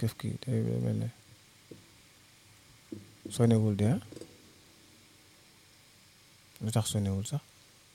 këf kii day mel ne sonewul de ah lu tax sonewul sax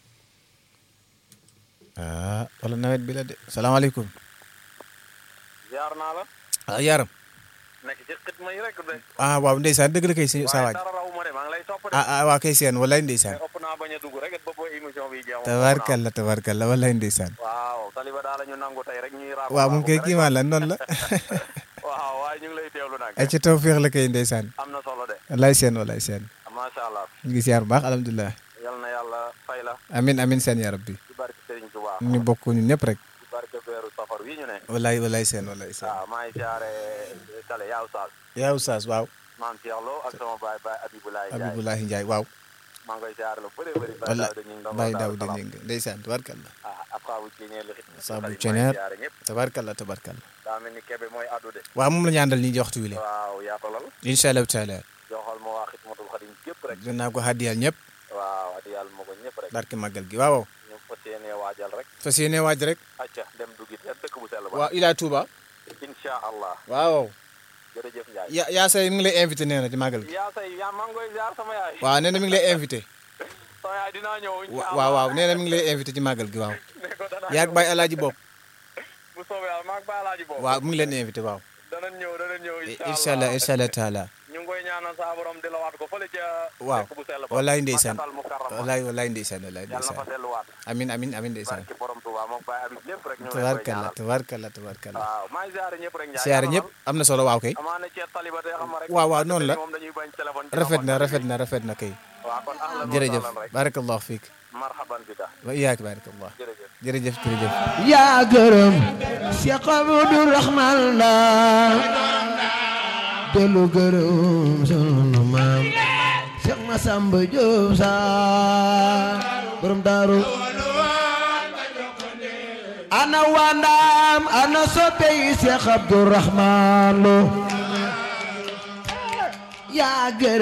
ah wala nawet bi la de salaamaaleykum jaar naa la ah yaram nekk ci xitma yi rek de ah waaw ndeysaan dëgg la kay si sa waaye waaj dara raw ma de maa ngi lay topp de ah ah waa kay seen walaay ndeysaan mais ëpp naa bañ a dugg rek ba ba émission bi jeex tabarkalla tabarkalla walaay ndeysaan waaw taliba daal la ñu nangu tey rek ñuy raam waaw moom kay kiimaan la noonu la waaw waaye ñu ngi lay teewlu nag ay ci tawféex la kay ndeysaan am na solo de walaay seen walaay seen macha allah ñu ngi siyaar bu baax alhamdulilah yal na yàlla fay la amin amin seen ya rabbi ci barke Serigne Touba ñu bokk ñun ñëpp rek ci barke weeru safar wi ñu ne walaay walaay seen walaay seen waaw maa ngi siyaare kale yaa Oustaz yaa oustaz waaw maam Cheikh Lo ak sama baay baay Abibulaay Ndiaye Abibulahi Ndiaye waaw maa ngi koy siyaare lu bëri bëri wala Daawda ñu ngi doon Baye Daaru Daouda Salaam. Ngingue ndeysaan tabarkalla ah ab xaabu ceeñeer li xit Saabu Xalif maa ngi ceeñeer. siyaare ñëpp tabarkalla tabarkalla daa mel ni kebe mooy addu de waaw moom la ñu àndal nii di waxtu wi le waaw yaatalal incha allahu taala joxal ma waa xidmatul xadim yëpp rek dinaa ko xaddiyal ñëpp waaw adi yàlla ma ko ñëpp rek barke màggal gi waaw waaw ñu fas yéenee waajal rek fas yéene waaj rek acca dem dugit ya dëkk bu sell ba waaw ila Touba insha allah waaw waaw jërëjëf Ndiaye ya yaa say mi ngi lay invité nee na ci màggal gi yaa say yaa maa ngi koy ziar sama yaay waaw nee na mi ngi lay invité sama yaay dinaa ñëw insha allah waaw waaw nee na mi ngi lay invité ci màggal gi waaw ne ko danaa yaag ñëw. Baye Alaaji bopp bu soobee yàlla maag Baye Alaaji boobu waaw mu ngi leen invité waaw danañ ñëw danañ ñëw incha allah incha allah taala ñu ngi koy ñaanal saa borom di la waat ko fële ca waaw dëkk bu sell ba wallaay ndeysaan Makkatal Mukarrama wallaay wallaay ndeysaan wallaay yàlla na fa ndeysaan delluwaat amin amin amin ndeysaan barki borom Touba moom Baye Abib lépp rek ñu ngi leen koy tabarkalla ñaanal tabarkalla tabarkalla waaw maa ngi ziare ñëpp rek Ndiaye siyaare ñëpp am na solo waaw kay amaana ci taliba day xam rek waaw waaw noonu la moom dañuy bañ téléphone ci rafet na loxo rafet na rafet na kay waaw kon ahlan wa jërëjëf sahlan rek barakallahu fiik marhaban bika wa iyaak barakallah jërëjëf jërëjëf jërëjëf yaa gërëm Cheikh Abdou Rahman la dellu gërëm sunu maam Cheikh Massamba Diop Sarr borom daaru ana wandaam ana soppe yi Cheikh Abdou Rahman lo yaa gërëm